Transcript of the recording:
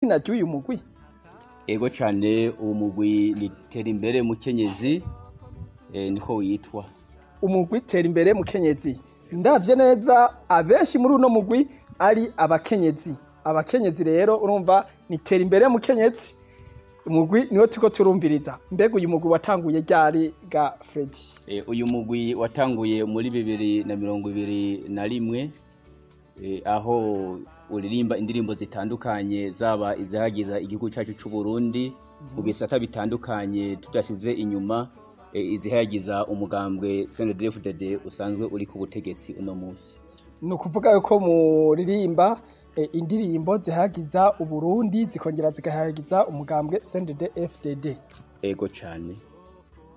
izina ry'uyu mugwi ego cane uwo mugwi ni tera imbere mukenyezi eh, niko witwa umugwi tera imbere mukenyezi ndavye neza abenshi muri uno mugwi ari abakenyezi abakenyezi rero urumva ni tera imbere mukenyezi umugwi niwo turiko turumviriza mbega uyu mugwi watanguye ryari ga Fredy Eh, uyu mugwi watanguye muri bibiri na mirongo ibiri na rimwe eh, aho uririmba indirimbo zitandukanye zaba izihagiza igihugu cacu c'u Burundi mu bisata bitandukanye tudashize inyuma eh, izihagiza umugambwe CNDD-FDD usanzwe uri ku butegetsi uno musi ni ukuvuga yuko muririmba eh, indirimbo zihagiza uburundi zikongera zigahagiza umugambwe CNDD FDD ego cane